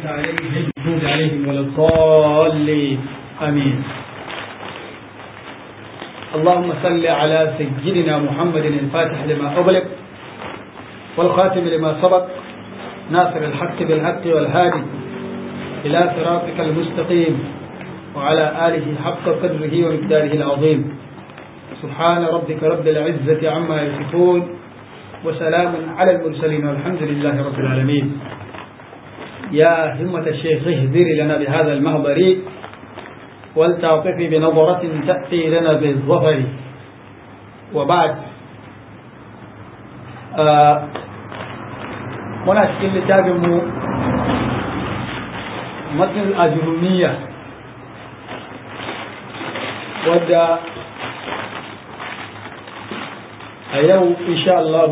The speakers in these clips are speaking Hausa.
عليهم المغضوب عليهم ولا الضالين آمين اللهم صل على سيدنا محمد الفاتح لما أغلق والخاتم لما سبق ناصر الحق بالحق والهادي إلى صراطك المستقيم وعلى آله حق قدره ومقداره العظيم سبحان ربك رب العزة عما يصفون وسلام على المرسلين والحمد لله رب العالمين يا همة الشيخ اهدري لنا بهذا المهضر ولتعطفي بنظرة تأتي لنا بالظفر وبعد آه muna cikin littafinmu matsin ajuruniya wadda a yau insha Allah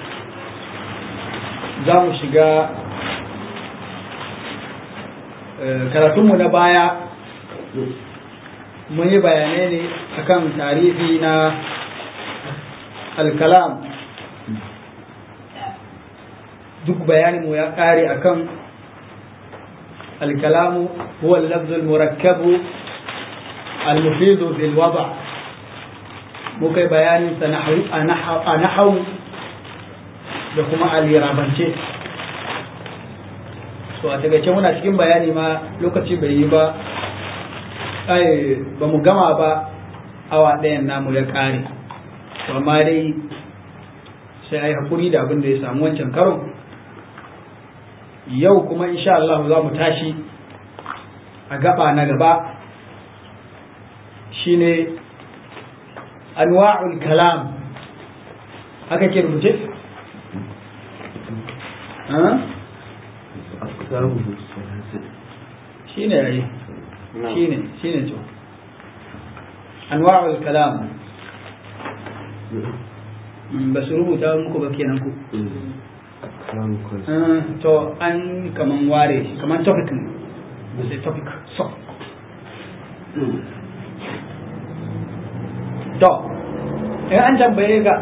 za mu shiga karatunmu na baya mun yi bayanai ne akan tarihi na alkalam duk bayaninmu ya ƙare akan alkalamu huwa lafzul murakkabu al-mufidu bil wada muka yi bayanin sa a nahau da kuma alirabance so a tagace muna cikin bayani ma lokaci bai yi ba ai ba mu gama ba awa ɗayan namu ya ƙare amma dai sai a yi haƙuri da abin da ya samu wancan karon yau kuma insha Allah za mu tashi a gaba na gaba shine anwa'ul kalam haka ke rubuce? shine yayi shine shine to anwa'ul kalam ba su rubuta muku ba kenan ku to an kaman ware shi kaman topic ne ba sai topic so to in an tambaye ga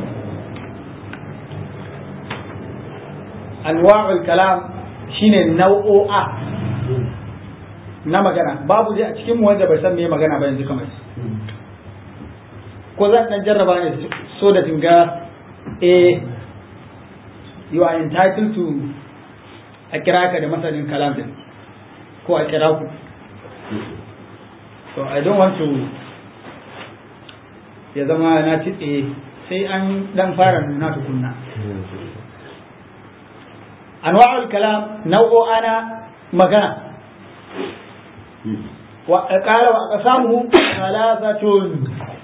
anwa'ul kalam shine nau'o'a na magana babu dai a cikin wanda bai san me magana ba yanzu kamar ko zan dan jarraba ne so da tinga eh you are entitled to a kira ka da masanin kalam din ko a kira ku so i don't want to ya zama na titse sai an dan fara nuna tukunna anwa'ul kalam nau'o ana magana wa qala wa qasamuhu thalathatun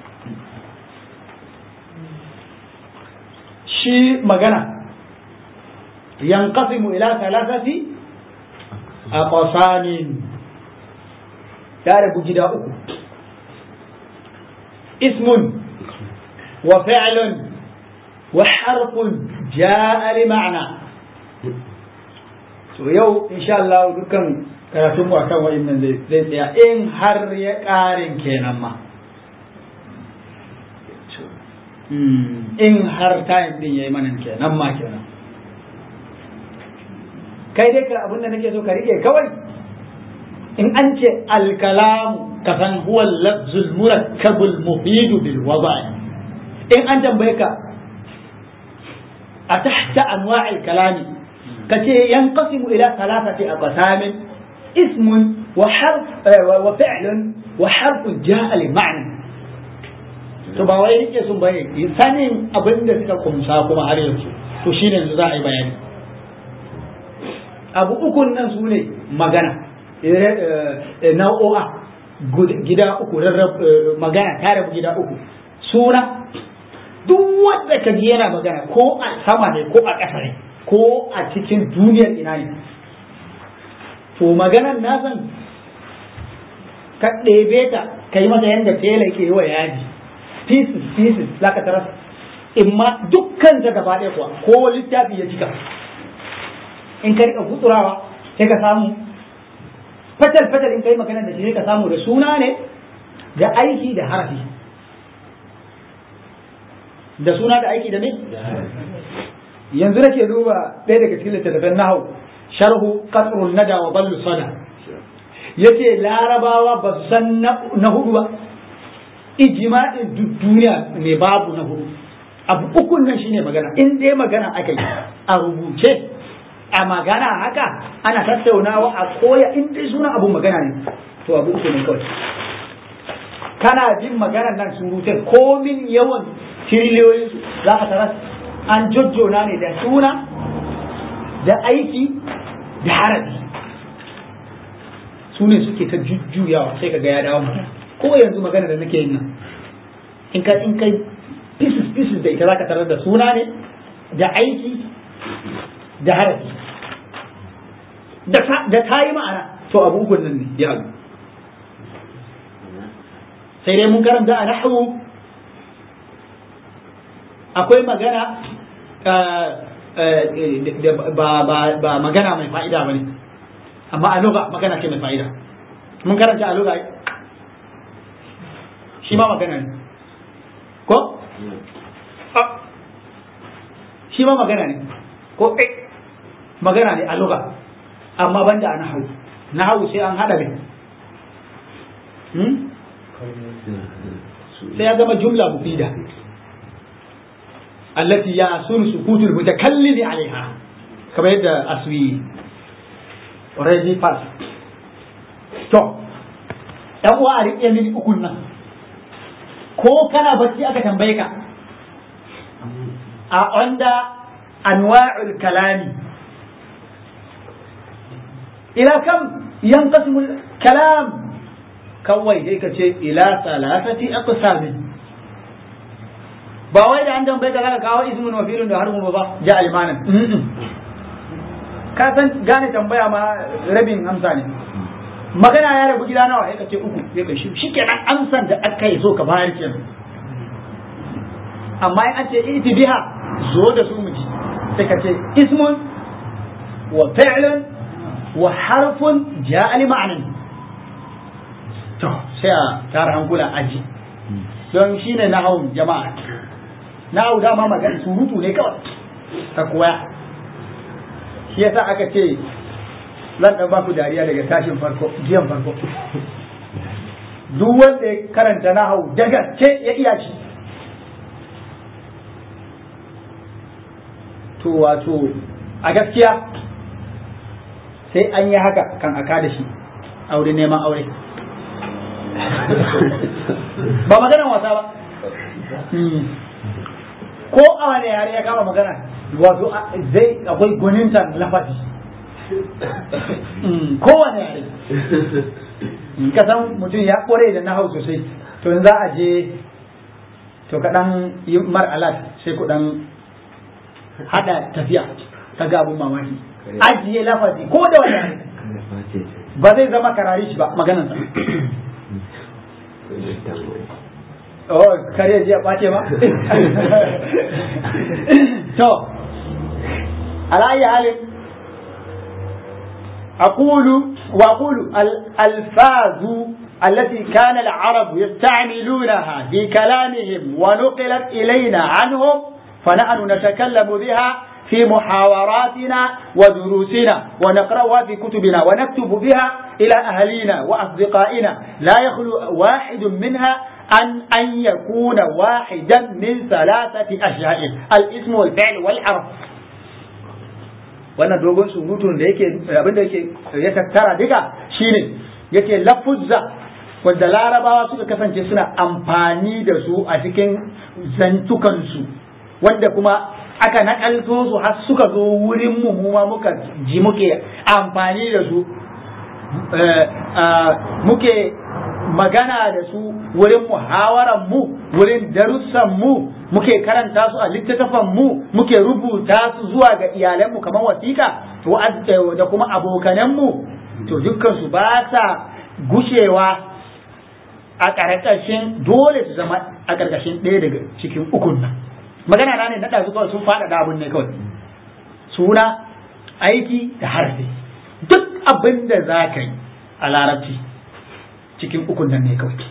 shi magana ينقسم إلى ثلاثة أقسام يعرف جدا اسم وفعل وحرف جاء لمعنى to yau insha Allah dukkan karatun mu akan wa'annan zai tsaya in har ya ƙarin kenan ma in har time din yayi manan kenan ma kenan kai dai ka abin da nake so ka rike kawai in an ce alkalamu ka san huwa lafzul murakkabul mufidu bil wada'i in an tambaye ka a tahta anwa'il kalami ka ce yanqasimu ila thalathati aqsamin ismun wa harf wa fi'lun wa harfun ja'a li ma'na to ba wai rike sun bane sanin abin da suka kumsa kuma har yanzu to shine yanzu za a yi bayani abu ukun nan su ne magana nau'o'a gida uku magana ta rabu gida uku suna duk wanda ka ji yana magana ko a sama ne ko a ƙasa ne ko a cikin duniyar ina ne to maganan na san ka ɗebe ta ka yi masa yadda tela ke yi wa yaji pieces pieces za ka taras imma dukkan ta gaba ɗaya kuwa ko littafi ya cika in ka rika gutsurawa sai ka samu fatal fatal in kai magana da shi sai ka samu da suna ne da aiki da harafi da suna da aiki da me yanzu nake duba ɗaya daga cikin littattafan nahau sharhu qasrul nada wa ballu sada yace larabawa ba su san na hudu ba ijma'in duk duniya ne babu na hudu abu ukun nan shine magana in dai magana aka yi a rubuce a magana haka ana tattaunawa a koya in dai suna abun magana ne to abu uku ne kawai kana jin maganar nan surutai komin yawan tiriliyoyin su za ka taras an jojjona ne da suna da aiki da harafi su ne suke ta jujjuyawa sai ka ga ya dawo magana ko yanzu magana da nake yin nan in ka in kai pieces pieces da ita zaka tarar da suna ne da aiki da harafi da ta yi ma'ana to abu ukun nan ne ya haɗu sai dai mun karanta a nahwu akwai magana ba magana mai fa'ida ba ne amma a lugha magana ce mai fa'ida mun karanta a lugha shi ma magana ne ko shi ma magana ne ko eh magana ne a lugha amma banda a nahawu nahawu sai an hada ne sai ya zama jumla mufida allati ya sun sukutul mutakallimi alaiha kamar yadda aswi already pass to yan uwa a riƙe mini ukun nan ko kana bacci aka tambaye ka a onda anwa'ul kalami ila kam yanqasimu kalam kawai sai ka ce ila salasati aqsamin ba wai da an tambaye ka zaka kawo ismun wa fi'lun da harfun ba ja almanan ka san gane tambaya ma rabin amsa ne magana ya rabu gida nawa sai ka ce uku sai ka shi shikenan amsan da aka yi so ka bayar kenan amma in an ce iti biha zo da su miji sai ka ce ismun wa fi'lun wa harfun ja'a li ma'anan to sai a tara hankula aji don shine nahawun jama'a nahawu dama magana surutu ne kawai ta koya shi yasa aka ce zan ɗan baku dariya daga tashin farko jiyan farko duk wanda ya karanta nahawu da gaske ya iya shi to wato a gaskiya sai an yi haka kan aka da shi aure neman aure ba maganan wasa ba ko a wani yare ya kama magana wato zai akwai gwaninta lafazi kowane yare ka san mutum ya kore da nahau sosai to za a je to kaɗan yi mar alat sai ku ɗan haɗa tafiya ta ga abun mamaki ajiye lafazi ko da wani yare ba zai zama karari shi ba maganansa oh kare ji a ɓace ba to ala ayi halin أقول وأقول الألفاظ التي كان العرب يستعملونها في كلامهم ونقلت إلينا عنهم فنحن نتكلم بها في محاوراتنا ودروسنا ونقرأها في كتبنا ونكتب بها إلى أهلينا وأصدقائنا لا يخلو واحد منها أن أن يكون واحدا من ثلاثة أشياء الاسم والفعل والحرف wannan dogon surutun da yake abinda yake ya tattara duka shine yake lafuzza wanda larabawa suka kasance suna amfani da su a cikin zantukansu wanda kuma aka nakalto su har suka zo wurin mu ma muka ji muke amfani da su muke magana da su wurin muhawaran mu wurin darussan mu muke karanta su a littattafan mu muke rubuta su zuwa ga iyalanmu kamar wasiƙa da kuma abokananmu to dukkan su ba sa gushewa a ƙarƙashin dole su zama a ƙarƙashin ɗaya daga cikin ukun nan magana na ne na ɗazu kawai sun faɗaɗa abin ne kawai suna aiki da harfi duk abin da za ka yi a larabci cikin ukun nan ne kawai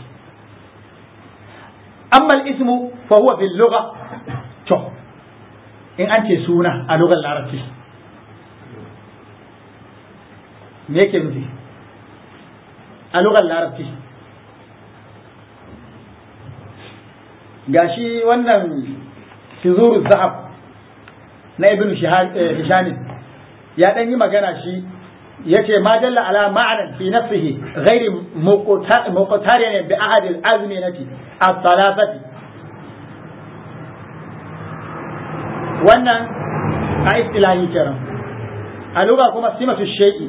amma ismu fa huwa fil lugha to in an ce suna a lugar larabci me yake nufi a lugar larabci gashi wannan fizuru zahab na ibn hisham ya dan yi magana shi yace ma dalla ala ma'anan fi nafsihi ghairi muqtariyan bi ahad al-azminati at-thalathati wannan a istilahi kenan a lugha kuma simatu shay'i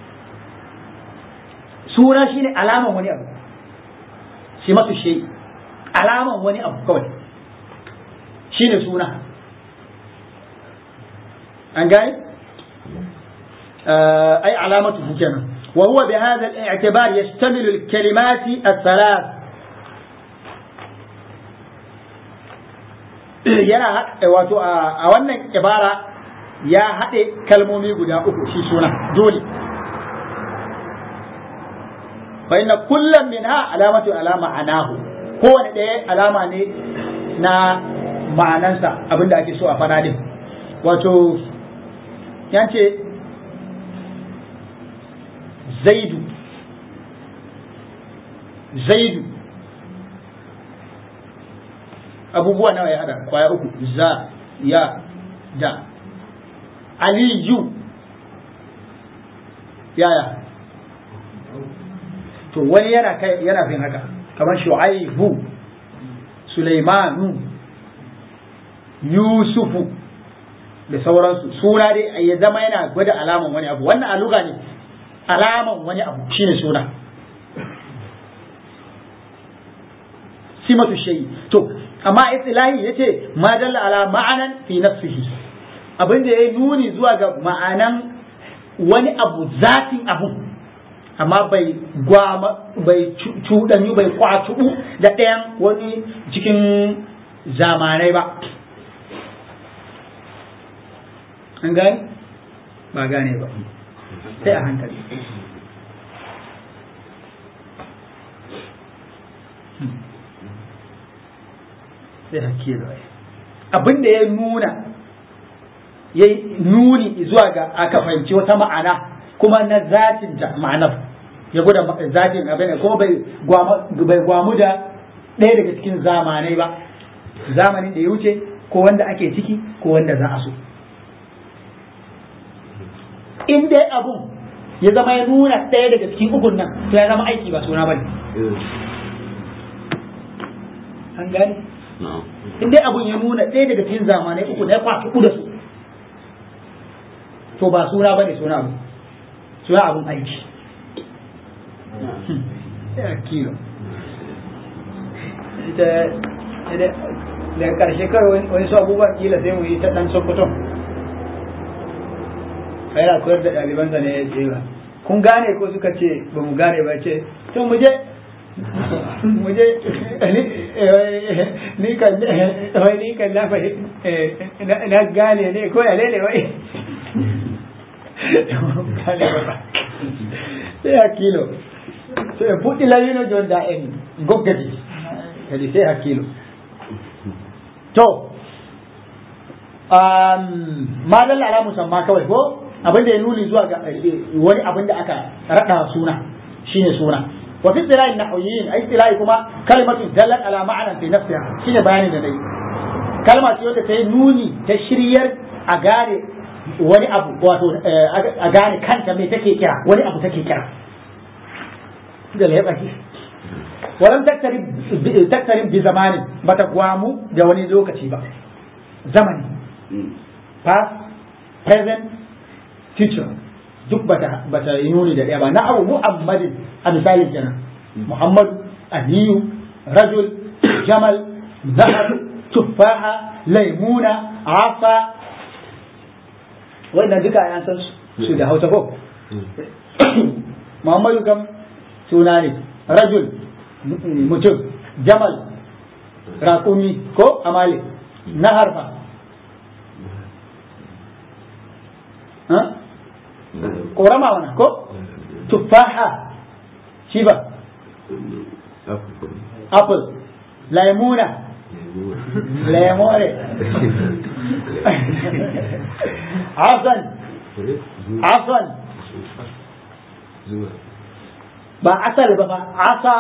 suna shine alaman wani abu simatu shay'i alaman wani abu kawai shine suna an gane أي علامته كنا وهو بهذا الاعتبار يشتمل الكلمات الثلاث yana wato a wannan ibara ya haɗe kalmomi guda uku shi suna dole fa inna kullum min ha alamatu alama anahu kowane ɗaya alama ne na ma'anansa abinda ake so a fada din wato yance zaidu zaidu abubuwa nawa ya hada kwaya uku za ya da aliyu yaya to wani yana kai yana fin haka kamar shu'aibu sulaimanu yusufu da sauransu suna dai ya zama yana gwada alaman wani abu wannan aluga ne alaman wani abu shine suna simatu shayi to amma istilahi yace ma dalla ala ma'anan fi nafsihi abin da ya nuni zuwa ga ma'anan wani abu zatin abu amma bai gwama bai cuɗanyu bai kwatubu da ɗayan wani cikin zamanai ba an gane ba gane ba sai a hankali sai hakilo abin da ya nuna ya nuni zuwa ga aka fahimci wata ma'ana kuma na zatin ta ma'anar ya guda zatin abin kuma bai gwamu da ɗaya daga cikin zamanai ba zamanin da ya wuce ko wanda ake ciki ko wanda za a so in dai abun ya zama ya nuna ɗaya daga cikin ukun nan to ya zama aiki ba suna bane an gane in dai abun ya nuna ɗaya daga cikin zamanai uku na ya kwafi da su to ba suna bane suna abu suna abun aiki ya kilo ita daga ƙarshe kawai wani su abubuwan kila sai mu yi ta ɗan sokoton yana koyar da ɗalibansa ne ya ce ba kun gane ko suka ce ba mu gane ba ce to mu je mu je ni kan wai ni kan na na gane ne ko ya lele wai gane ba sai a kilo sai fuɗi lalino jon da en goggati kadi sai a kilo to ma dalla ala musamma kawai ko abin da ya nuni zuwa ga wani abin da aka raɗa suna shine suna wa fi istilahi nahwiyin ai istilahi kuma kalimatu dallat ala ma'anan fi nafsiha shine bayanin da nayi kalma ce wanda ta yi nuni ta shiryar a gane wani abu wato a gane kanta me take kira wani abu take kira da ya baki walam taktarib bi zamanin bata gwamu da wani lokaci ba zamani past present future duk bata bata yi nuni da ɗaya ba na abu muhammadin a misalin kenan muhammadu aliyu rajul jamal zahar tuffaha laimuna afa wannan duka an san su da hausa ko muhammadu kam suna ne rajul mutum jamal raƙumi ko amale na harfa ƙorama wana ko tuffaha shi ba apple laimuna lemore asan asan ba asal ba ba asa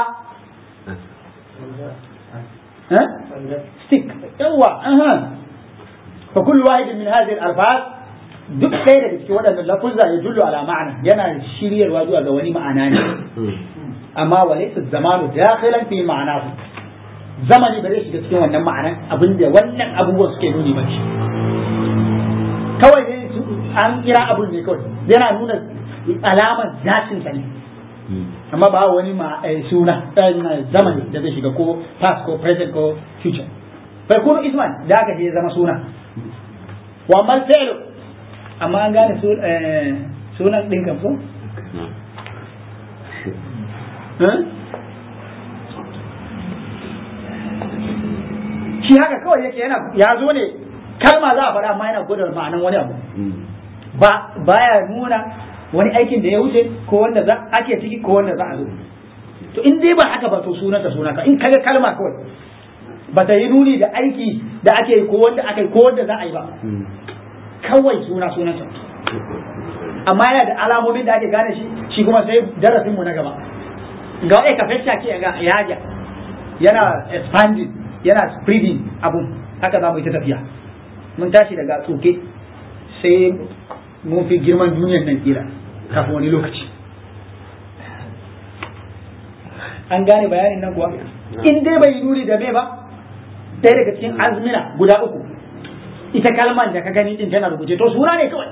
ها؟ ستيك يوا اها فكل واحد من هذه الالفاظ duk ɗaya daga cikin waɗannan lafuzza ya jullu ala ma'ana yana shiryarwa zuwa ga wani ma'ana ne amma wa laysa zamanu dakhilan fi ma'anahu zamani ba zai shiga cikin wannan ma'anan abinda wannan abubuwan suke nuni ba shi kawai ne an kira abun ne kawai yana nuna alamar zatin sa ne amma ba wani ma suna zamani da zai shiga ko past ko present ko future bai kuma isman da aka je zama suna wa mal fi'lu amma an gane sunan din kan so shi haka kawai yake yana ya zo ne kalma za a faɗa amma yana gwada ma'anan wani abu ba baya nuna wani aikin da ya wuce ko wanda za ake ciki ko wanda za a zo to in dai ba haka ba to sunanta sunanta in kaga kalma kawai ba ta yi nuni da aiki da ake yi ko wanda aka yi ko wanda za a yi ba kawai suna sunanta amma yana da alamomin da ake gane shi shi kuma sai darasin mu na gaba ga wai ka fesha ke ga yaja yana expanding yana spreading abun haka za mu yi ta tafiya mun tashi daga tsoke sai mun fi girman duniyar nan kila kafin wani lokaci an gane bayanin nan kuwa in dai bai nuni da me ba ɗaya daga cikin azmina guda uku ita kalman da ka gani din tana rubuce to suna ne kawai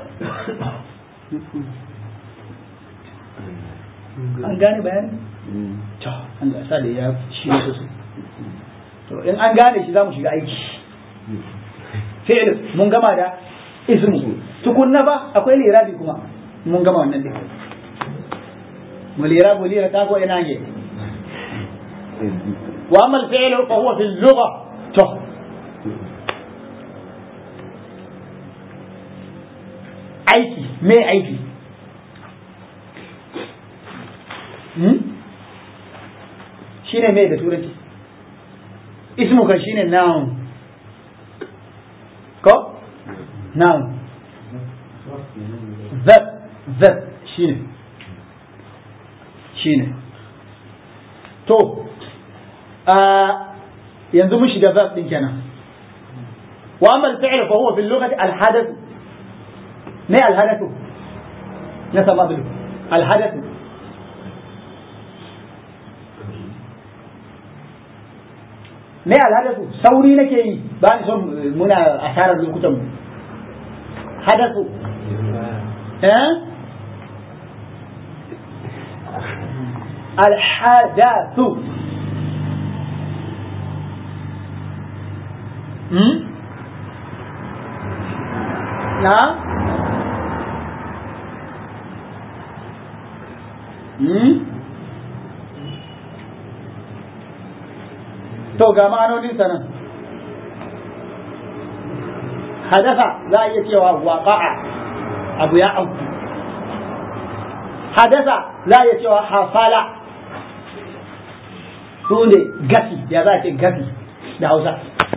an gane bayanin to an ga sa da ya shi ne sosai to in an gane shi za mu shiga aiki fi'il mun gama da ismu tukunna ba akwai lirabi kuma mun gama wannan din mu lirabu lira ta ko ina ne wa amma al-fi'l fa huwa fi al-lugha to aiki me aiki hmm? shine me da turanci ismu kan shine noun ko noun verb verb shine shine to yanzu mun shiga verb din kenan wa amma al-fi'l fa huwa fi al-lughati al-hadath ما الهدف نسى ما بلو الهدف me alhadasu sauri nake yi ba ni son muna asarar lokutan mu hadasu eh alhadathu hmm na To ga ma'anonin nan hadasa za a iya cewa waƙa'a abu ya auku hadasa za a iya cewa hafala su ne gafi ya za a ce gafi da hausa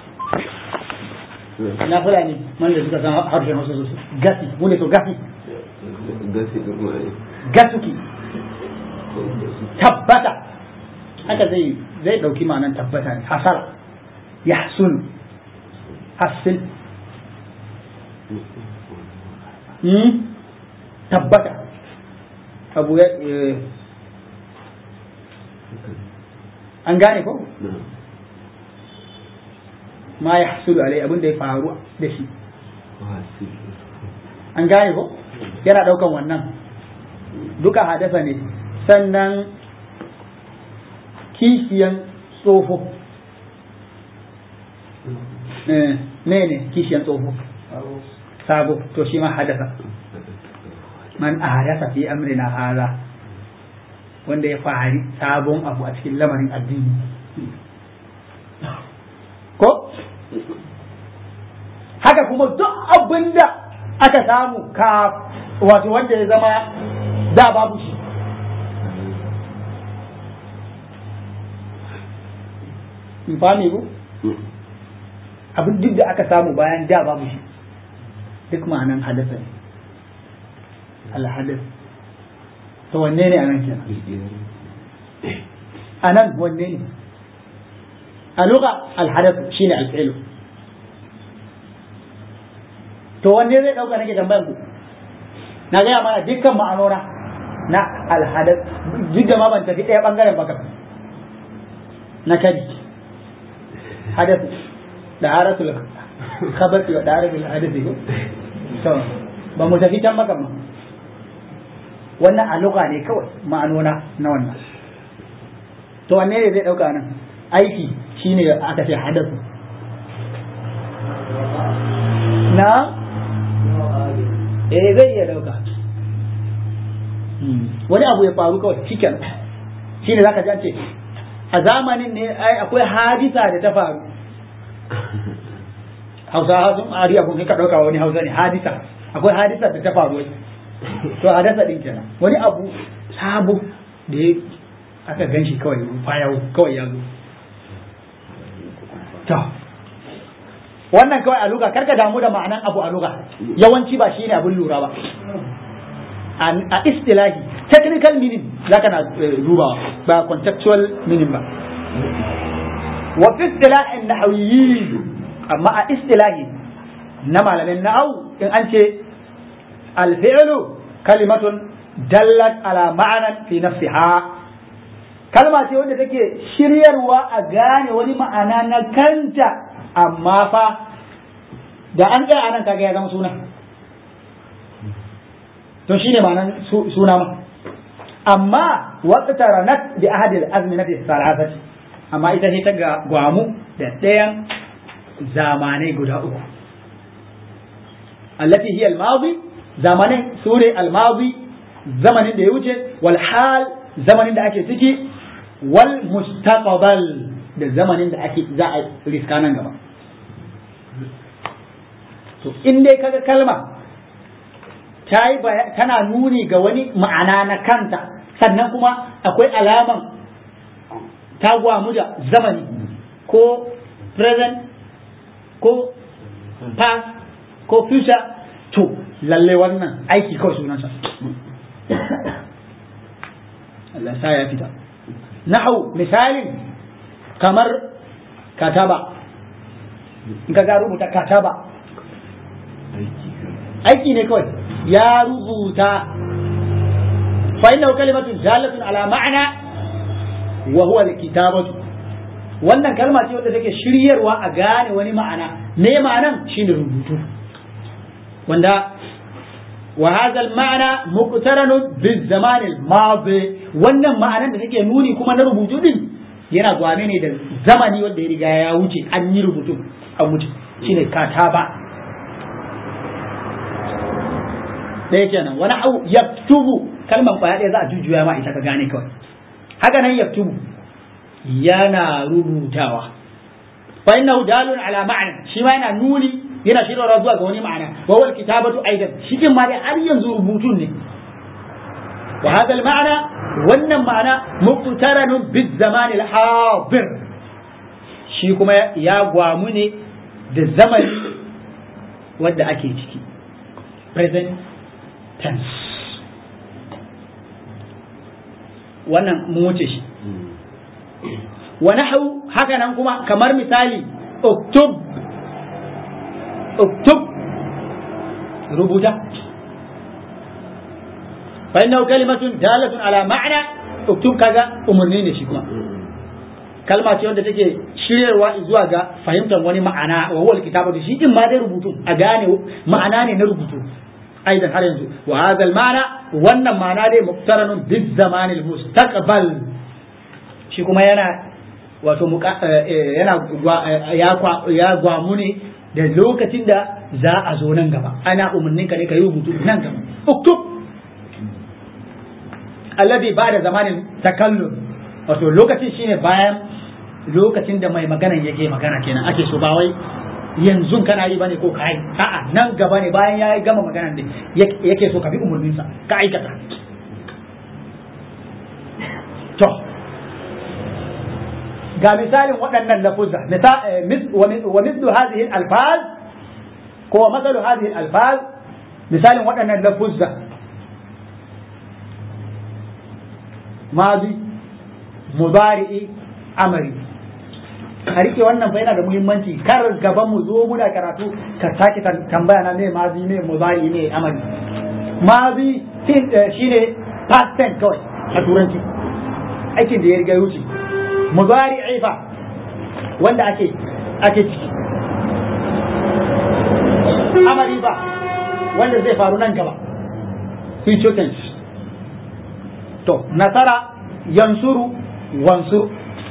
na fulani man da suka san harshen hausa sosai gafi mu ne to gafi gasuki tabbata haka zai zai dauki ma'anar tabbata ne hasara yahsun hassin hmm? tabbata abu ya an gane ko ma ya hasulu alai abin da ya faru da shi an gane ko yana daukan wannan duka hadasa ne sannan kishiyan tsofo ne ne kishiyan tsofo sabo to shi ma hadasa man hadasa fi amrina hala wanda ya fari sabon abu a cikin lamarin addini ko haka kuma duk abin da aka samu ka wato wanda ya zama da babu shi in fami ku abin duk da aka samu bayan da babu shi duk ma'anan hadasa ne alhadas to wanne ne anan kenan anan wanne ne a lugha alhadath shine alfi'lu to wanne zai dauka nake tambayar ku na gaya mana dukkan ma'anona na alhadath duk da ma ban tafi ɗaya bangaren baka na kari hadath da haratul khabati da haratul hadathi ko to ba mu tafi can baka ma wannan a lugha ne kawai ma'anona na wannan to wanne ne zai dauka nan aiki shine aka ce hadathu na eh zai iya dauka wani abu ya faru kawai cikin shi ne zaka ce a zamanin ne ai akwai hadisa da ta faru hausa sun ari abun ka dauka wani hausa ne hadisa akwai hadisa da ta faru to hadasa din kenan wani abu sabo da ya aka gan shi kawai fayau kawai ya zo to wannan kawai a luga karka damu da ma'anan abu a luga yawanci ba shine abin lura ba a istilahi technical meaning zaka na dubawa ba contextual meaning ba wa fi istilahin nahawiyyi amma a istilahi na malamin nahau in an ce alfi'lu kalimatun dallat ala ma'anan fi nafsiha kalma ce wanda take shiryarwa a gane wani ma'ana na kanta amma fa da an tsaya anan kaga ya zama suna to shine ma'anan suna ma amma waqtaranat bi ahadi al-azminati salasati amma ita ce ta ga gwamu da ɗayan zamanai guda uku allati hiya al-madi zamanin sure al-madi zamanin da ya wuce wal hal zamanin da ake ciki wal mustaqbal da zamanin da ake za a riska nan gaba to in dai kaga kalma ta yi tana nuni ga wani ma'ana na kanta sannan kuma akwai alaman ta gwamu da zamani ko present ko past ko future to lalle wannan aiki kawai sunansa Allah sa ya fita nahau misalin kamar kataba in ka ga rubuta kataba aiki ne kawai ya rubuta fa innahu kalimatun dalatun ala ma'ana wa huwa alkitabatu wannan kalma ce wadda take shiryarwa a gane wani ma'ana me ma'anan shine rubutu wanda wa hadha al-ma'na muqtaranun bil-zaman al-madi wannan ma'anan da take nuni kuma na rubutu din yana gwane ne da zamani wanda ya riga ya wuce an yi rubutu an wuce shine kataba ɗaya kenan wani au yaktubu kalman kwaya ɗaya za a jujjuya ma ita ka gane kawai haka nan yaktubu yana rubutawa fa innahu dalun ala ma'ana shi ma yana nuni yana shirarwa zuwa ga wani ma'ana wa wal kitabatu aidan shi din ma dai har yanzu rubutun ne wa hadha al ma'ana wannan ma'ana muqtaranun biz zaman al hadir shi kuma ya gwamu ne da zamani wanda ake ciki present tense wannan mun wuce shi wa nahwu haka nan kuma kamar misali uktub uktub rubuta fa innahu kalimatun dalatun ala ma'na uktub kaga umurni ne shi kuma kalma ce wanda take shiryarwa zuwa ga fahimtar wani ma'ana wa huwa alkitabatu shi din ma dai rubutu a gane ma'ana ne na rubutu aidan har yanzu wa hadha al-ma'na wannan ma'ana dai muqtaranun biz zaman al-mustaqbal shi kuma yana wato yana ya gwamu ne da lokacin da za a zo nan gaba ana umarnin ka ne ka yi rubutu nan gaba uktub alladhi ba'da zamanin takallum wato lokacin shine bayan lokacin da mai magana yake magana kenan ake so ba wai yanzu kana yi bane ko kai a'a nan gaba ne bayan ya gama magana ne yake so ka bi umarninsa ka aikata to ga misalin waɗannan lafuzza wa mislu hadhihi al-alfaz ko masalu hadhihi al-alfaz misalin waɗannan lafuzza mazi mudari'i amari a rike wannan fa yana da muhimmanci kar gaban mu zo muna karatu ka sake tambaya na me mazi me mudari me amari mazi shine past tense kawai a turanci aikin da ya riga wuce mudari fa wanda ake ake ciki amari ba wanda zai faru nan gaba future tense to nasara yansuru wansur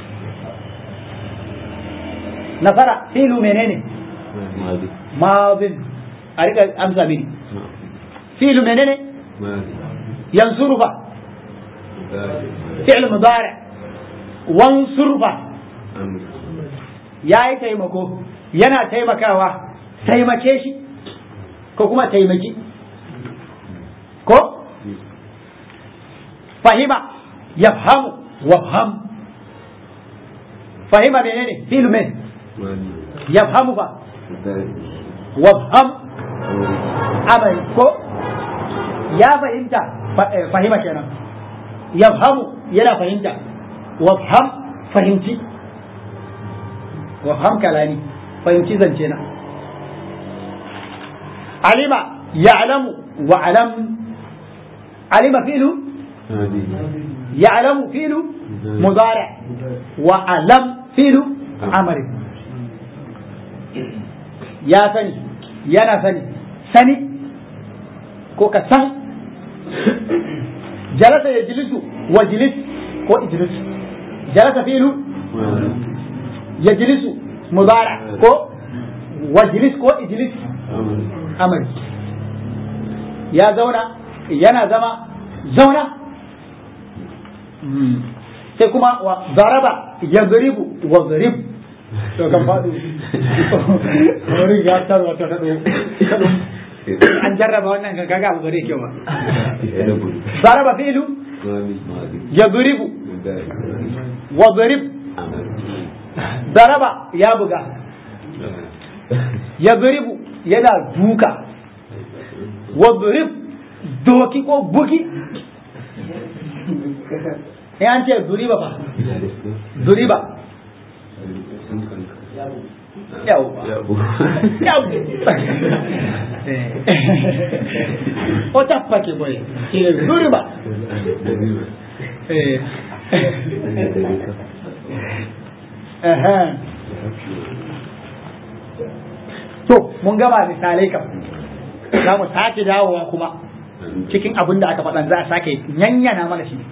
nasara filu menene madin a rika amsa mini filu menene yansuru ba fi'l mudari wansur ba yayi taimako yana taimakawa taimake shi ko kuma taimaki ko fahima yafhamu wafham fahima menene fi'l men yafhamu fa wafham amali ko ya fahimta fahima kenan yafhamu yana fahimta wafham fahimci wafham kalani fahimci zance na alima ya'lamu wa alam alima fi'lu ya'lamu fi'lu mudari wa alam fi'lu amri ya sani yana sani sani ko ka san jalasa ya jilisu wa jilis ko ijlis jalasa fi'lu ya jilisu mudara ko wa jilis ko ijlis amri ya zauna yana zama zauna sai kuma wa zaraba ya zaribu wa zarib to kan faɗo wani ya tarwa ta daɗo an jarraba wannan kan kaga abu bare kyau ba zaraba fi'lu ya zaribu wa zarib zaraba ya buga ya zaribu yana duka wa zarib doki ko buki ya an ce zuriba fa zuriba yawwa o tappake boye ine zuriba to mun gama misalai kam za mu sake dawowa kuma cikin abin da aka faɗan za a sake yanyana mana shi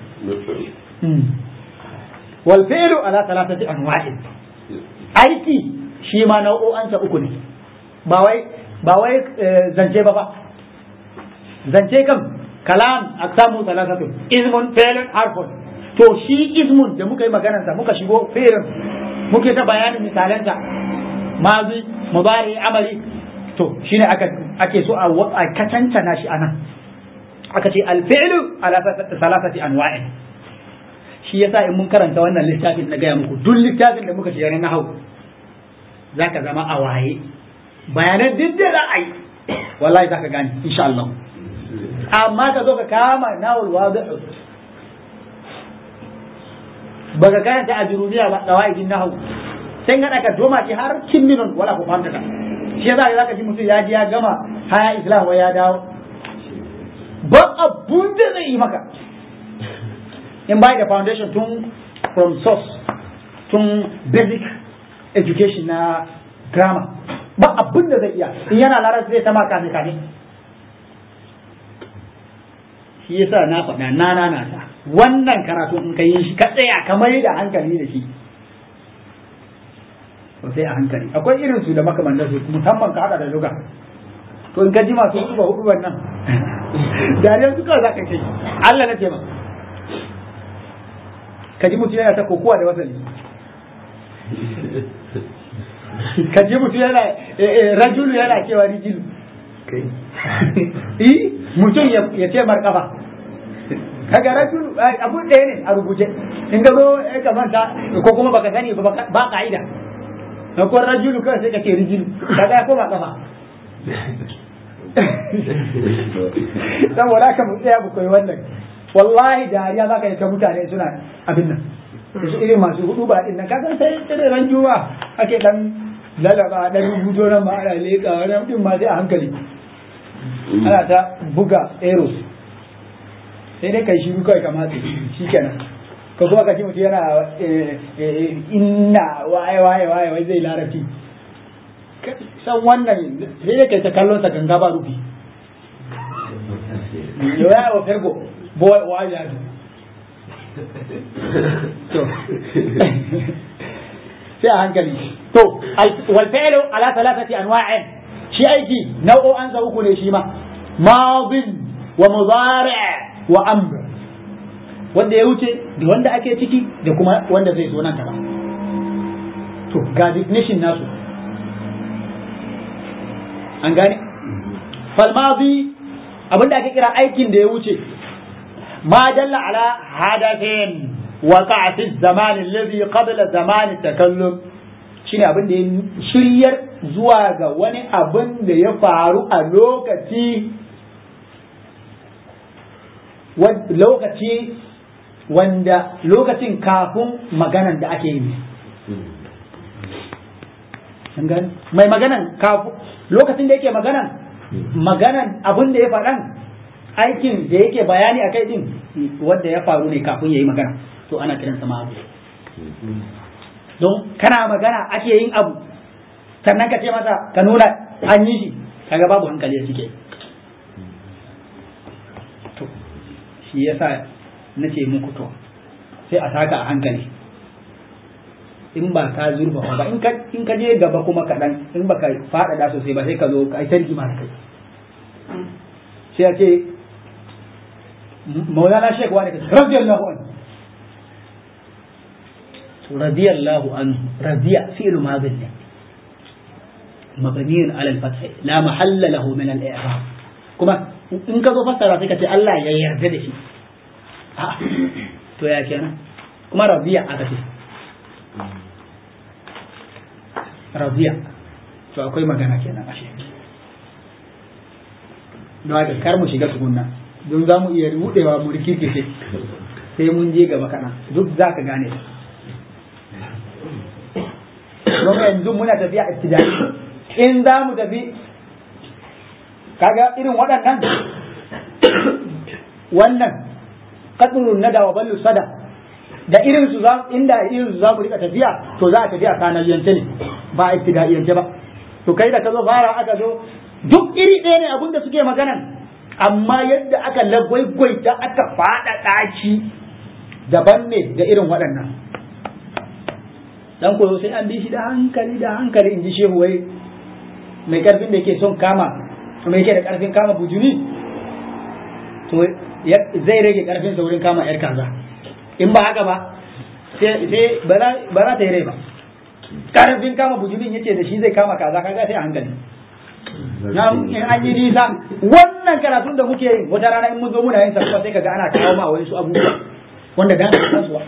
wal fi'lu ala thalathati anwa'in aiki shi ma nau'o'ansa uku ne ba wai ba wai zance ba ba zance kam kalam aksamu thalathatu ismun fi'lun harfun to shi ismun da muka yi maganar sa muka shigo fi'lun muke ta bayanin misalansa mazi mudari amali to shine aka ake so a katantana shi anan aka ce alfi'lu ala thalathati anwa'in shi yasa in mun karanta wannan littafin na gaya muku duk littafin da muka shiga na hau zaka zama a waye bayanan duk da za a yi wallahi zaka gane insha Allah amma ka zo ka kama nawul wadi'u baka karanta a jurumiya ba dawaidin nahwu sai ga ka doma ki har kin minon wala ku fahimta ka shi yasa zaka ji mutum ya ji ya gama haya islam wa ya dawo ba abun da zai yi maka in by the foundation tun from source tun basic education na grammar ba abin da zai iya in yana larabci zai ta maka ne kane shi yasa na faɗa na na na ta wannan karatu in ka yi shi ka tsaya ka mai da hankali da shi to sai a hankali akwai irin su da makamantar su musamman ka hada da luga to in ka ji masu hudu hudu wannan dariyar su kawai za ka kai Allah na ce ma ka ji mutum yana ta kokowa da wasali ka ji mutum yana rajulu yana cewa rijilu eh mutum ya ce markaba kaga rajulu abun ɗaya ne a rubuce in ka zo ka manta ko kuma baka sani ba ka'ida na ko rajulu kawai sai ka ce rijilu kaga ya koma kafa saboda haka mu tsaya mu koyi wannan wallahi dariya za ka yi ta mutane suna abin nan su irin masu hudu ba din nan kasan sai irin ran juma ake dan lalaba dan rubuto nan ma ana leka wani din ma sai a hankali ana ta buga eros sai dai kai shiru kawai kamata shi kenan ko kuma ka ji mutum yana inna waye waye waye wai zai larabci san wannan sai dai kai ta kallon sa ganga ba rufi ya wa fergo boy wa ya to sai a hankali to wal fi'lu ala thalathati anwa'in shi aiki nau'o'an sa uku ne shi ma madin wa mudari' wa amr wanda ya wuce da wanda ake ciki da kuma wanda zai zo nan gaba to ga definition nasu an gane falmadi abinda ake kira aikin da ya wuce ma dalla ala hadathin waqa'a fi zaman alladhi qabla zaman takallum shine abin da ya shiryar zuwa ga wani abin da ya faru a lokaci lokaci wanda lokacin kafin maganan da ake yi mai maganan kafin lokacin da yake maganan maganan abin da ya faɗan aikin da yake bayani a kai din wanda ya faru ne kafin ya yi magana to ana kiransa ma abu don kana magana ake yin abu sannan ka ce masa ka nuna an yi shi kaga babu hankali a cike to shi yasa na ce muku to sai a saka a hankali in ba ka zurfa ba in ka in ka je gaba kuma kaɗan in ba ka faɗaɗa sosai ba sai ka zo ka yi tarki ma kai sai a ce maulana shek wani ka radiyallahu anhu radiyallahu anhu radiya fi'lu madin ne مبني على الفتح لا محل له من الإعراب كما إن كذو فسر sai ka ce Allah ya yarda da shi to ya kenan kuma radiya aka ce radiya to akwai magana kenan ashe don haka kar mu shiga tukunna don za mu iya rudewa mu rikirkice sai mun je gaba kana duk za ka gane don yanzu muna tafiya ibtidai in za mu tafi kaga irin waɗannan wannan kadurun nada wa ballu sada da irin su za inda irin su za mu rika tafiya to za a tafiya sanaliyance ne ba a ibtidaiyance ba to kai da ka zo fara aka zo duk iri ɗaya ne abin da suke maganan amma yadda aka lagwaigwaita aka faɗaɗa shi daban ne da irin waɗannan dan koyo sai an bi shi da hankali da hankali in ji shehu wai mai karfin da yake son kama mai yake da karfin kama bujuni to zai rage karfin sa wurin kama yar kaza in ba haka ba sai ba za ta yi rai ba karfin kama bujumin yace da shi zai kama kaza kaga sai a hankali na in an yi nisa wannan karatun da muke yi wata rana in mun zo muna yin sa sai kaga ana kawo ma wani su abubuwa wanda dan kasuwa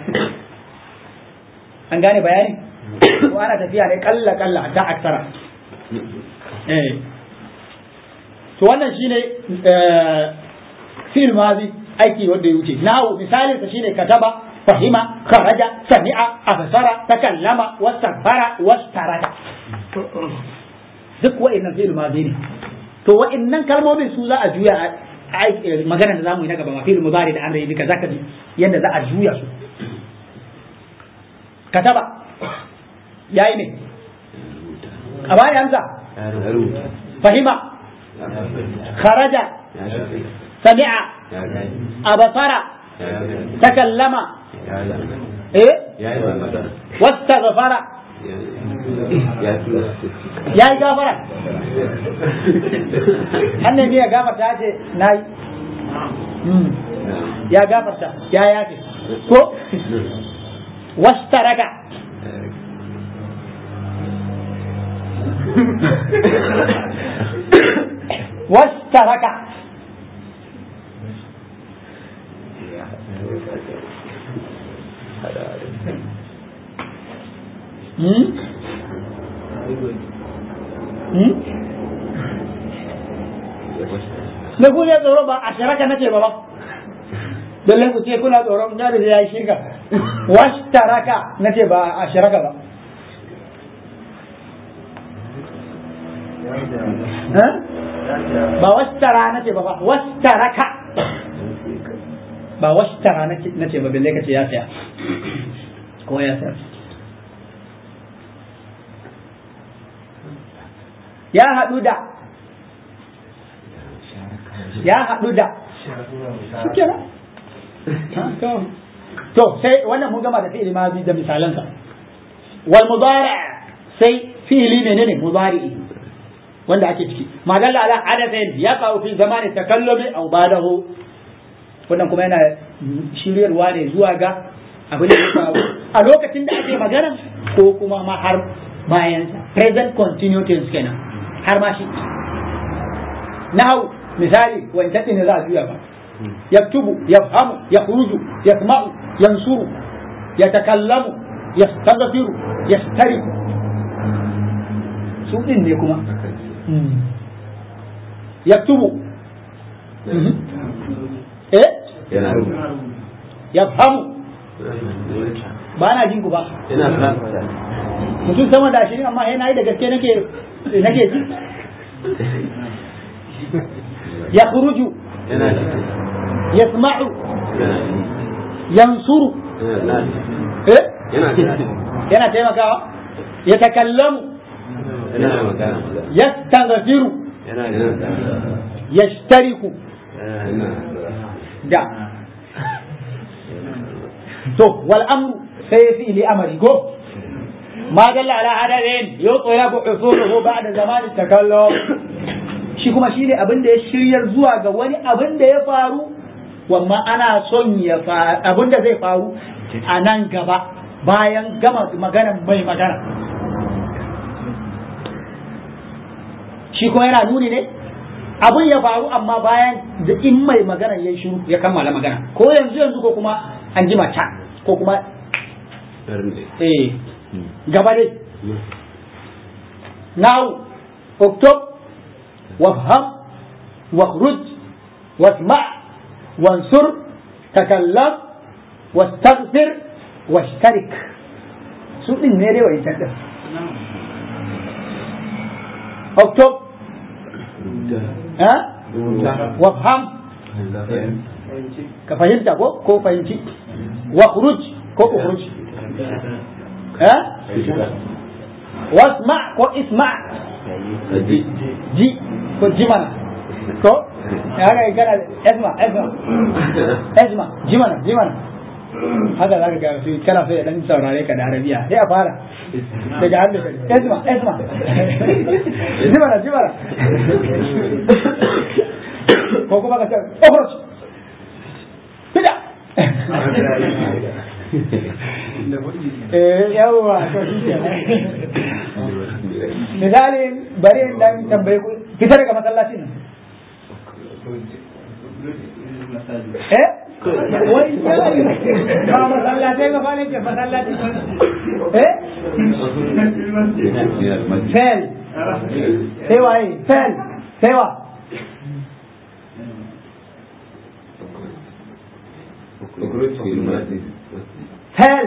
an gane bayani ko ana tafiya ne kalla kalla ta aksara eh to wannan shine fil mazi aiki wanda ya wuce nahu misalin sa shine kataba fahima kharaja sami'a absara takallama wastaghfara wastarada duk wa'annan fi'il mazi ne to wa'annan kalmomin su za a juya magana da zamu yi na gaba ma fi'il mudari da amri duka zaka ji yanda za a juya su kataba yayi ne a bani amsa fahima kharaja sami'a abasara takallama eh wastaghfara ya yi gafara hannun ne ya gafarta ce na yi ya gafarta ya yafe ko wastaraka wastaraka Hmm? Hmm? Me kuke tsoro ba a shiraka nace ba ba. lalle ku ce kuna tsoron gado da yayi shirka washtaraka nace ba a shiraka ba ba washtara nace ba ba washtaraka ba washtara nace ba balle kace ya saya ko ya saya ya haɗu da ya haɗu da suke ba to sai wannan mun gama da fi'ili ma da misalansa wal mudari sai fi'ili ne ne mudari wanda ake ciki ma dalla ala hadathin ya qa'u fi zamani takallumi aw ba'dahu wannan kuma yana shiryarwa ne zuwa ga abin da ya faru a lokacin da ake magana ko kuma ma har bayan present continuous tense kenan har ma shi nahu misali wancan ne za a juya ba yaktubu yafhamu yakhruju yasma'u yansuru yatakallamu yastaghfiru yastariku su din ne kuma yaktubu eh yafhamu ba na jin ku ba mutum sama da ashirin amma yana yi da gaske nake nake ji ya kuruju yasma'u yansuru eh yana taimakawa ya takallamu yastaghfiru yashtariku da to wal amru sai fi li amri ko ما دل على عدد يطلب حصوله بعد زمان التكلم shi kuma shine abin da ya shiryar zuwa ga wani abin da ya faru wamma ana son ya abin da zai faru a nan gaba bayan gama magana mai magana shi kuma yana nuni ne abin ya faru amma bayan da in mai magana ya shiru ya kammala magana ko yanzu yanzu ko kuma an jima ta ko kuma eh gaba dai now اكتب وافهم واخرج واسمع وانصر تكلم واستغفر واشترك su din ne dai wa'in din اكتب ها وافهم ka fahimta ko ko fahimci واخرج ko ukhruj ها wasma ko isma ji ko ji mana ko ya ga kana esma esma esma ji mana ji mana haka za ka ga su kana so ya dan saurare ka da arabiya sai a fara daga hannu esma esma ji mana ji mana ko kuma ka ce okhruj fida eh yawa to shi ke misali bari in dan tambaye ku fita daga masallacin nan eh wai ba masallatai ba ba ne ke masallaci eh fel sai waye fel sai wa fel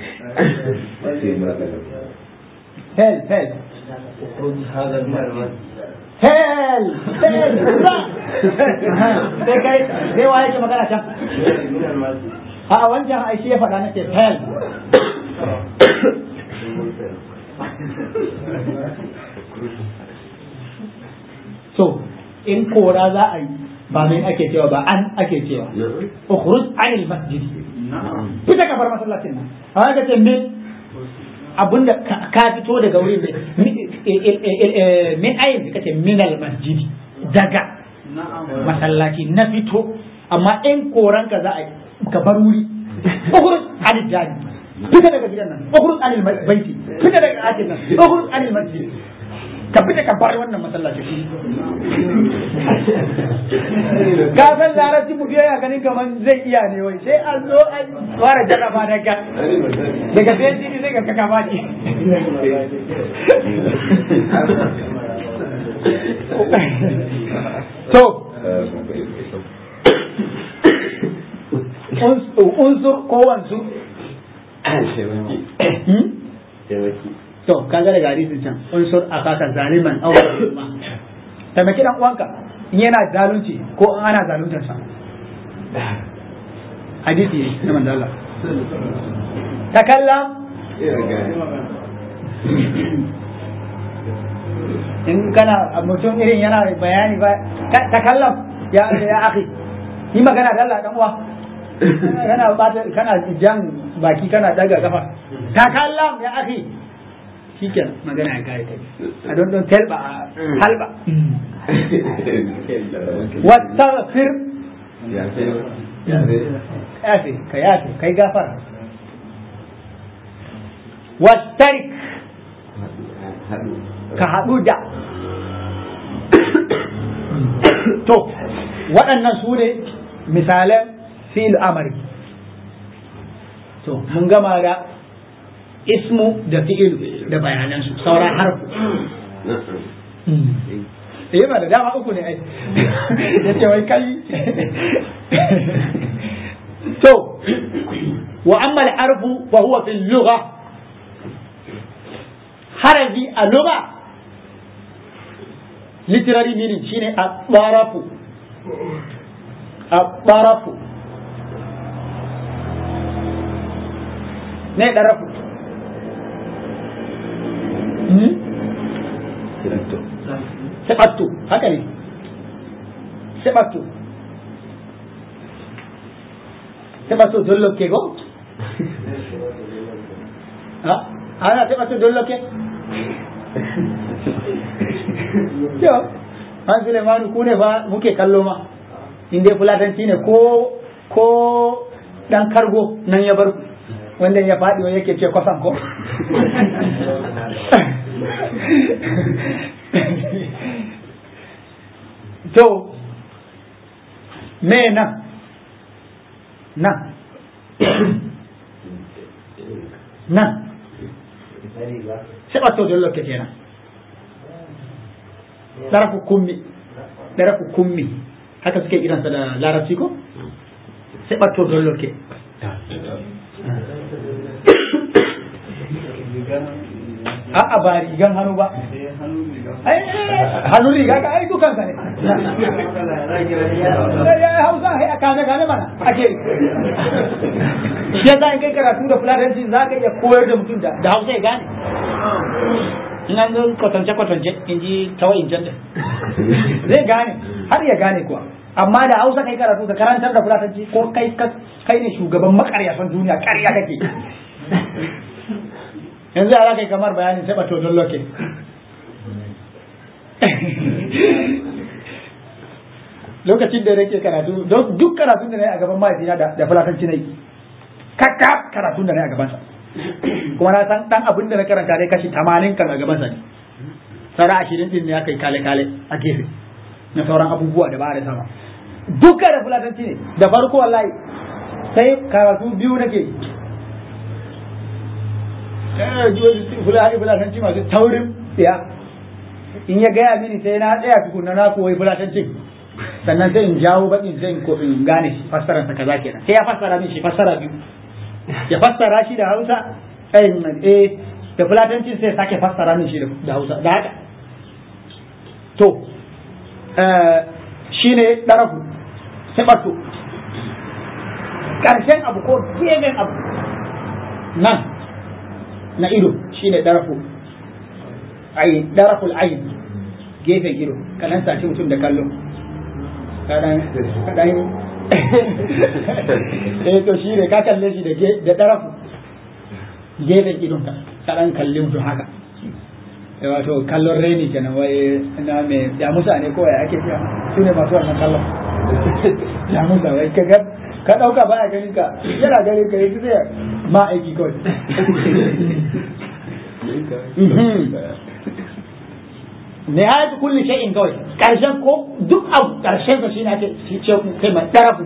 fel fel Hell! Hell! Sai kai, sai waye ke magana can? A wancan aishi ya faɗa nake hell. So, in kora za a yi ba mai ake cewa ba an ake cewa. Ukhruj anil masjid. Fita ka bar masallacin nan. A ga ce min abinda ka fito daga wurin min ayin da kace minal masjidi daga masallaci na fito amma in koran ka za a ka bar wuri ukhruj anil jani fita daga gidan nan ukhruj anil baiti fita daga atin nan ukhruj anil masjid ka fita ka bar wannan masallaci ka san larabci mu ya ganin kaman zai iya ne wai sai an zo an fara jarraba daga daga sai jini sai ga kaka baki to unsur ko wansu to kaga daga hadisin can unsur akaka zaliman aw mazluma taimaki dan uwanka in yana zalunci ko in ana zaluntar sa hadisi ne na manzo Allah takallam in kana mutum irin yana bayani ba takallam ya ya akhi yi magana da Allah dan uwa kana bata kana jan baki kana daga kafa takallam ya akhi shikenan magana ya kare kai a don don telba halba wastaghfir yafi ka yafi kai gafara wastarik ka haɗu da to waɗannan su ne misalan fil amari to mun gama da ismu da fi'ilu da bayanansu sauran harfu eh ba da dama uku ne ai ya ce wai kai to wa amma al-harfu fa huwa fi al-lugha harafi a lugha literary meaning shine at-tarafu at-tarafu ne darafu Sebattu, haka ne. Sebattu. Sebattu dolloke go? Ha? Ana sebattu dolloke? Yo, an Sulemanu ku ne fa muke kallo ma. In dai fulatanci ne ko ko dan kargo nan ya bar wanda ya faɗi wa yake ce kwasan ko? to me nan nan nan sai ɓato don lokaci kenan ɗarafu kummi ɗarafu kummi haka suke iransa da larabci ko sai ɓato don lokaci a'a ba rigan hannu ba hannu riga ka ai dukan ka ne ya hausa hai a kane kane mana ake shi yasa in kai karatu da fulatanci za ka iya koyar da mutum da hausa ya gane in an zo kwatance kwatance in ji tawayin janda zai gane har ya gane kuwa amma da hausa kai karatu da karantar da fulatanci ko kai kai ne shugaban makaryasan duniya karya kake yanzu ya kai kamar bayanin sai bato don loke lokacin da nake karatu don duk karatun da na yi a gaban mahaifina da fulatanci na yi kakka karatun da na yi a gabansa kuma na san dan abin da na karanta dai kashi tamanin kan a gabansa ne sara ashirin din ne aka yi kale kale a gefe na sauran abubuwa da ba da sama duka da fulatanci ne da farko wallahi sai karatu biyu nake fulani fulatanci masu taurin ya in ya gaya mini sai na tsaya tukunna na koyi fulatancin sannan sai in jawo baƙin sai in gane shi fassarar sa kaza kenan sai ya fassara min shi fassara biyu ya fassara shi da Hausa eh da fulatancin sai sake fassara min shi da Hausa da haka to shine darafu sabatu karshen abu ko gefen abu nan na ido shine darafu ai daraful ayn gefen ido kanan sashi mutum da kallo kadan kadan eh to shine ka kalle shi da da darafu gefen idon ka kadan kalle mutum haka wato kallon reni kenan wai na me ya musa ne ko ya ake cewa su ne masu wannan kallon ya musa wai ka ka dauka baya ganin ka yana ganin ka yake zai ma aiki kawai nihayatu kulli shay'in kawai karshen ko duk abu karshen sa shine ake ce kai ma darafu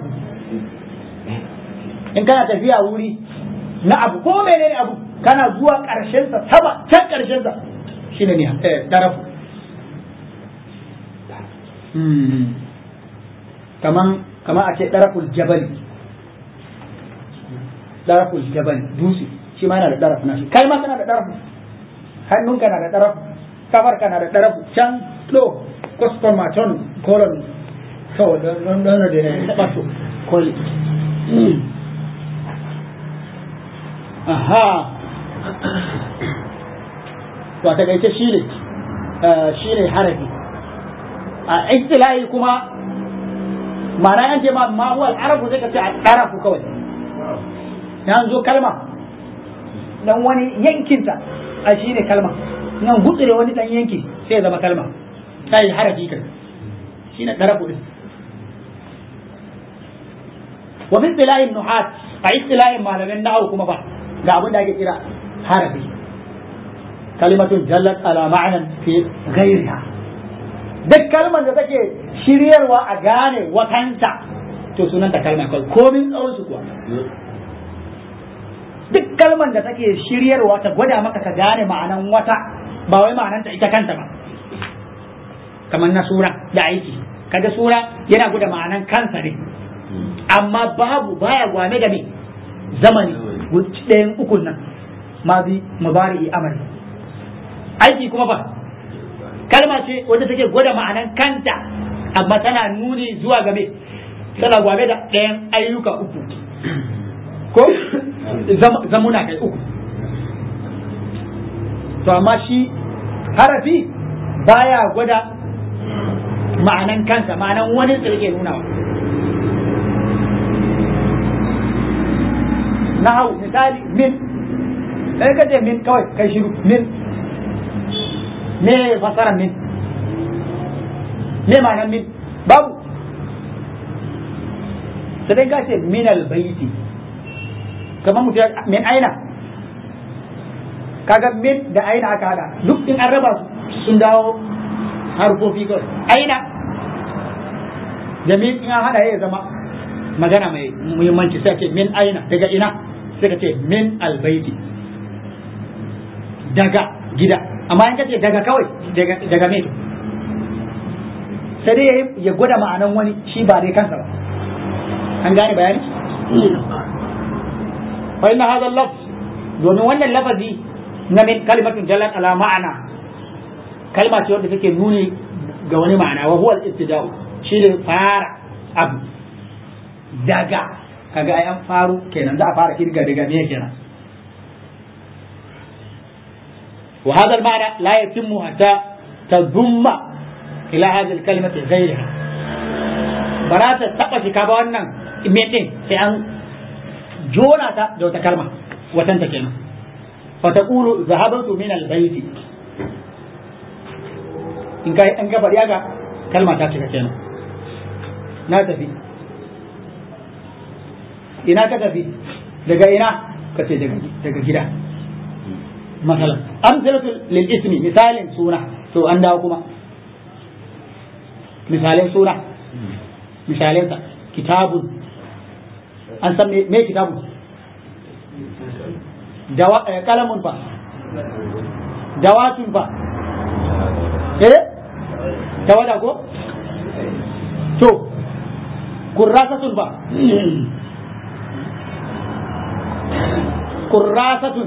in kana tafiya wuri na abu ko menene abu kana zuwa karshen sa sama can karshen sa shine ne darafu kaman kaman a ce daraful jabali daraful jabal dutse shi ma yana da daraf nashi kai ma kana da daraf hannunka na da daraf kafar kana da daraf can to cosmomaton colon to don don da ne bato kol aha to a takaice shi ne shi ne harafi a istilahi kuma ma'ana an ce ma ma huwa al-arafu sai ka ce al-arafu kawai ya zo kalma dan wani yankinta a shi ne kalma nan gutsire wani dan yanki sai ya zama kalma sai harafi kan shi ne darafu din wa min istilahin nuhat a istilahin malamin nahwu kuma ba ga abin da ake kira harafi kalimatun jallat ala ma'anan fi ghairiha duk kalmar da take shiryarwa a gane watanta to sunanta kalma kawai komin tsawon su kuwa duk kalmar da take shiryarwa ta gwada maka ka gane ma'anan wata ba wai ma'ananta ita kanta ba kamar na sura da aiki kaga sura yana gwada ma'anan kansa ne amma babu baya gwame da me zamani ɗayan ukun nan ma bi mubari amali aiki kuma ba kalma ce wanda take gwada ma'anan kanta amma tana nuni zuwa game tana gwame da ɗayan ayyuka uku ko zamuna kai uku to amma shi harafi baya gwada ma'anan kansa ma'anan wani tsirke nunawa na hau misali min sai ka ce min kawai kai shiru min me fasara min me ma'anan min babu sai ka ce min albayti kamar mutum min aina kaga min da aina aka hada duk in an raba sun dawo harfofi kawai aina da min in an hada ya zama magana mai muhimmanci sai ce min aina daga ina sai ka ce min albaiti daga gida amma in ka ce daga kawai daga me sai dai ya gwada ma'anan wani shi ba dai kansa ba an gane bayani fa inna hadha al-lafz domin wannan lafazi na min kalimatun jallat ala ma'ana kalma ce wanda take nuni ga wani ma'ana wa huwa al-ibtida'u shine fara abu daga kaga ai an faru kenan za a fara kirga daga me kenan wa hadha al-ma'na la yatimmu hatta tadumma ila hadhihi al-kalimati ghayriha barata taba shika ba wannan me din sai an jona ta da wata kalma watanta kenan fa taqulu zahabtu min al-bayti in kai an ga bari ga kalma ta cika kenan na tafi ina ka tafi daga ina ka ce daga gida masalan amsalatu lil ismi misalin suna to an dawo kuma misalin suna misalin sa kitabun an san me kitabun dawa kalamun fa dawatun fa eh tawada ko to kurrasatun fa kurrasatun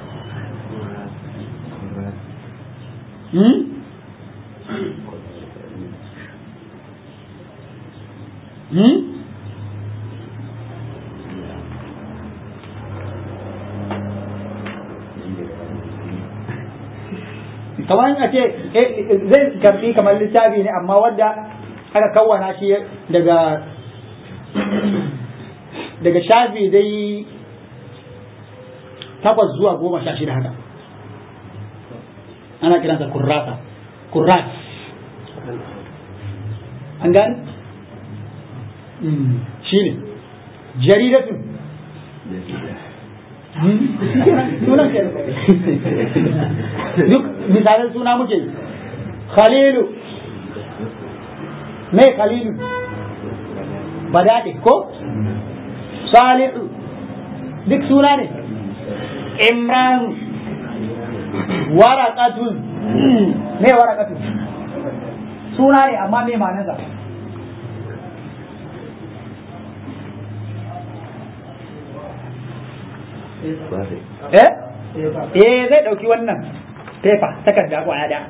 hmm? hmm? kamar a ce zai karbi kamar littafi ne amma wadda aka kawwana shi daga daga shafi dai takwas zuwa goma sha shida haka ana kiransa kurrasa kurras an gani shi ne jaridatun sunan ke duk misalin suna muke khalilu mai khalilu badade ko salihu duk suna ne imran warakatun me warakatun suna ne amma me ma'anarsa eh eh zai dauki wannan paper takarda kwaya da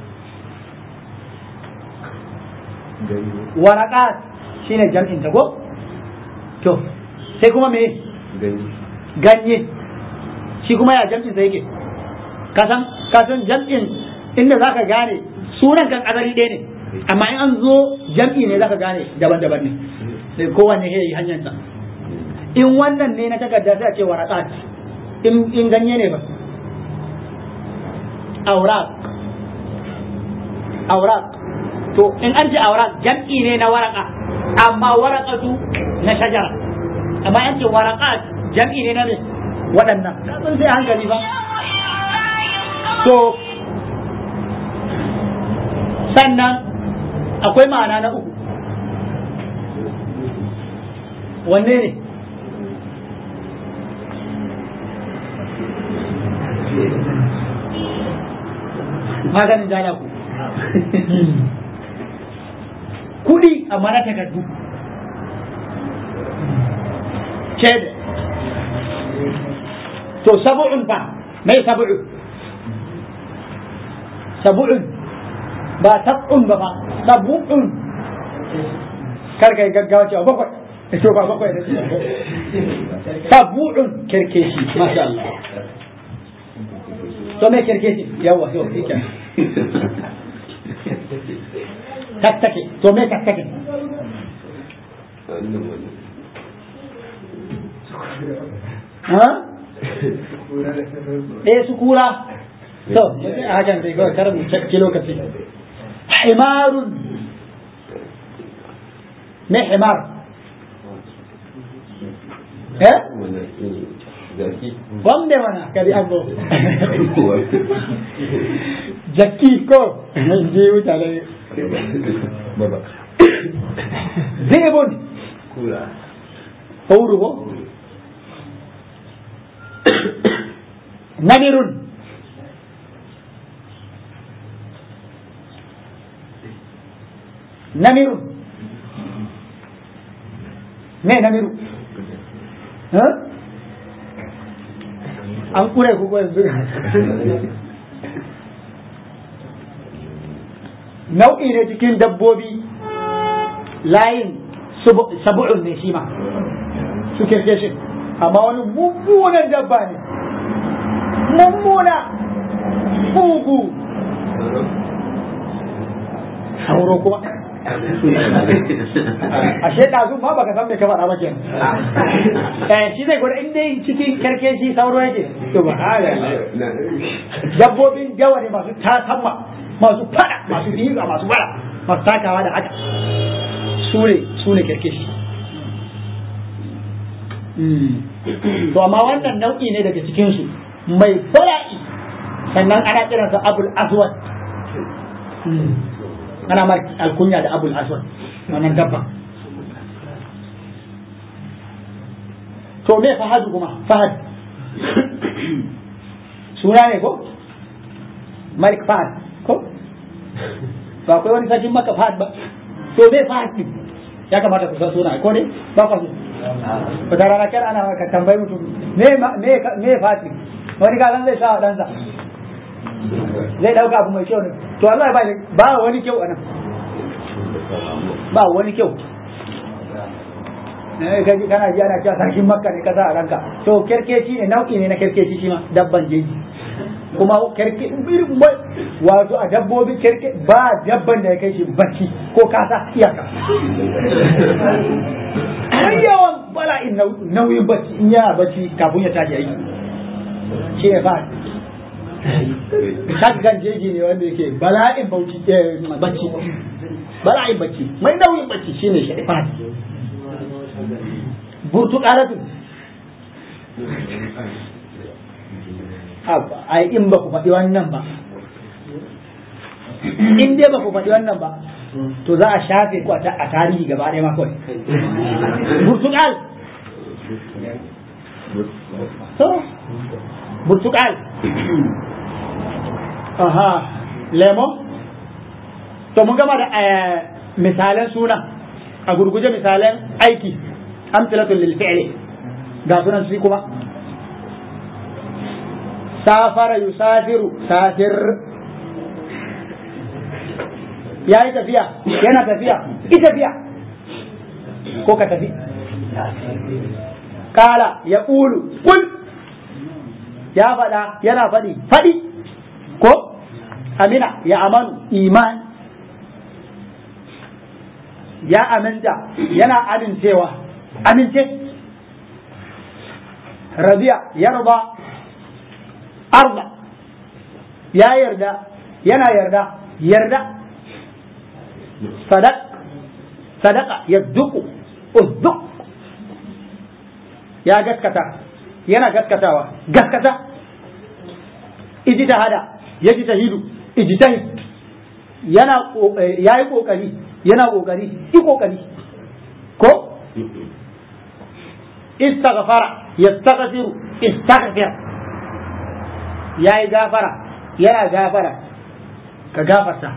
waraqat shine jam'in ta ko to sai kuma me ganye shi kuma ya jam'in sa yake kasan kasan jam'in inda zaka gane sunan kan azali ɗaya ne amma in an zo jam'i ne zaka gane daban-daban ne sai kowanne ya yi hanyarsa in wannan ne na takarda sai a ce waraqat in in ganye ne ba aurat aurat to in an ce aurat jam'i ne na waraka amma warakatu na shajara amma an ce waraqat jam'i ne na me waɗannan sun sai hankali ba to sannan akwai ma'ana na uku wanne ne maganin jana ku kudi amma na takardu cede to sabu'un fa mai sabu'u sabu'un ba sab'un ba fa sabu'un karka yi gaggawa cewa bakwai to ba bakwai da sabu'un kerkeshi masha Allah to me kerkeshi yawa yau ike tattake to me tattake ha eh su kura to a hakan sai kawai kar mu cakki lokaci himarun me himar eh Wanda mana kadi ago jakki ko je mutane zebon sauru ko namirun namiru me namiru an kure ku ko yanzu nau'i ne cikin dabbobi layin sabu'un ne shi ma su kirkeshin amma wani mummunan dabba ne mummuna mugu sauro kuma ashe ɗazu ma baka san me ka faɗa ba ke eh shi zai gwada in dai cikin karkeshi sauro yake to ba dabbobin yawa ne masu tasamma masu fada masu diga masu fada masu takawa da haka su ne su ne karkeshi to amma wannan nau'i ne daga cikinsu mai fara'i sannan ana kiransa abul aswad ana mar alkunya da abul aswad wannan dabba to me fahadu kuma fahad suna ne ko malik fahad ko ba akwai wani sajin maka fahad ba to me fahad din ya kamata ku san suna ko ne ba ku so wata rana kar ana ka tambayi mutum me me me fahad din wani galan zai sa ɗansa zai dauka abu mai kyau ne to Allah ba ba wani kyau anan ba wani kyau eh kaji kana ji ana cewa sarkin makka ne kaza a ranka to kerkeci ne nau'i ne na kerkeci shi ma dabban jeji kuma kerke irin wato a dabbobi kerke ba dabban da ya kai shi bacci ko kasa iyaka har yawan bala'in nauyin bacci in yana bacci kafin ya tashi aiki shi ne fa shaggan jeji ne wanda yake bala'in bauchi bacci bala'in bacci mai nauyin bacci shine shaifan burtukalatu ai in ba ku faɗi wannan ba in dai ba ku faɗi wannan ba to za a shafe ku a tarihi gaba ɗaya ma kawai burtukal to burtukal aha lemo to mun gama da misalan suna a gurguje misalan aiki amsalatun lil fi'li ga sunan su kuma safara yusafiru safir ya yi tafiya yana tafiya ita tafiya ko ka tafi kala ya ƙulu kul ya faɗa yana faɗi faɗi ko amina ya amanu iman ya aminta yana amincewa amince rabiya yarda arda ya yarda yana yarda yarda sadaq sadaka yadduku uzduk ya gaskata yana gaskatawa gaskata ijtihada yajtahidu ijtahid yana yayi kokari yana kokari i kokari ko istaghfara yastaghfiru istaghfir yayi gafara yana gafara ka gafarta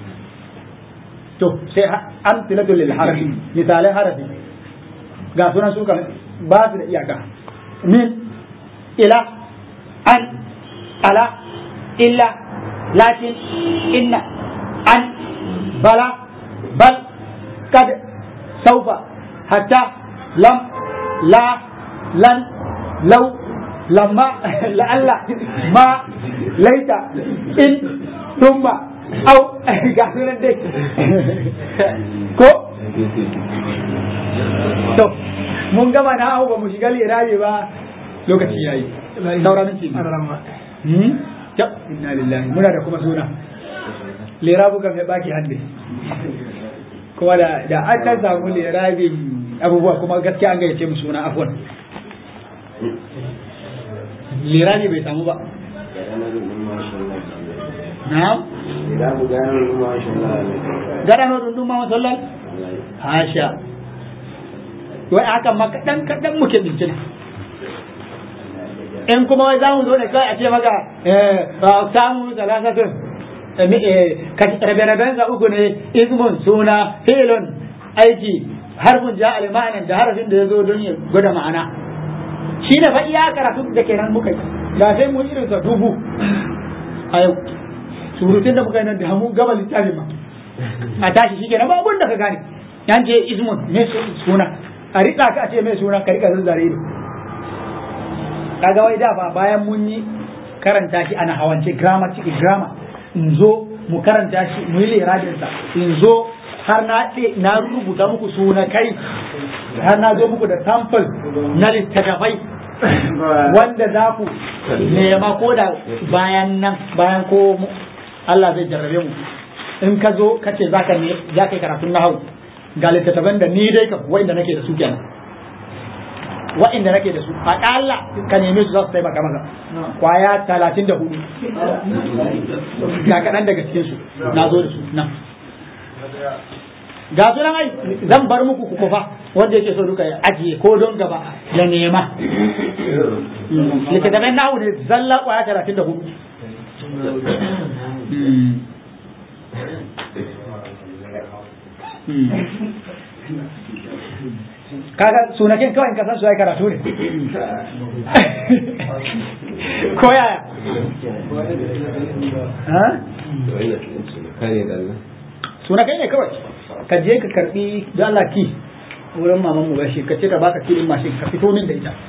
to sai amsilatu lil harafi misalai harafi ga sunan su kan ba su da iyaka min ila an ala illa lakin inna an bala bal kad saufa hatta lam la lan law lamma la'alla ma laita in thumma au ga sunan dai ko to mun gama na hau ba mu shiga lirabe ba lokaci yayi saura minti hmm ya inna lillahi muna da kuma suna lirabu kan ya baki hande kuma da da an kan samu lirabin abubuwa kuma gaskiya an gayyace mu suna afwan lirabi bai samu ba na'am gada no dun duma masallal hasha wai haka ma kadan kadan muke bincina in kuma wai zamu zo ne kai a ce maka eh samu salasatun rabe-raben sa uku ne ismun suna filon aiki harfin ja alimanin da harafin da ya zo don ya gwada ma'ana shi ne fa iya karatu da kenan muka yi da sai mu irin sa dubu a yau surutun da muka yi nan da mu gaba littafin ma a tashi shi kenan ba abun da ka gane yan ce ismun me suna a rika ka ce me suna ka rika zazzare ido kaga wai da ba bayan mun yi karanta shi ana hawance grammar ciki grammar in zo mu karanta shi mu yi liradinsa in zo har na na rubuta muku suna kai har na zo muku da sample na littattafai wanda za ku nema ko da bayan nan bayan ko Allah zai jarrabe mu in ka zo ka ce za ka yi karatun nahawu ga littattafan da ni dai ka wa'inda nake da su kenan wa'inda nake da su aƙalla ka neme su za su taimaka maka kwaya talatin da hudu ga kaɗan daga cikin su na zo da su nan ga su nan ai zan bar muku ku kufa wanda yake so duka ya ajiye ko don gaba ya nema littattafan nahu ne zalla kwaya talatin da hudu kaga sunakin kawai ka san su ai karatu ne ko yaya sunakai ne kawai ka je ka karbi da Allah ki wurin maman mu gashi ka ce ta baka kilin mashin ka fito min da ita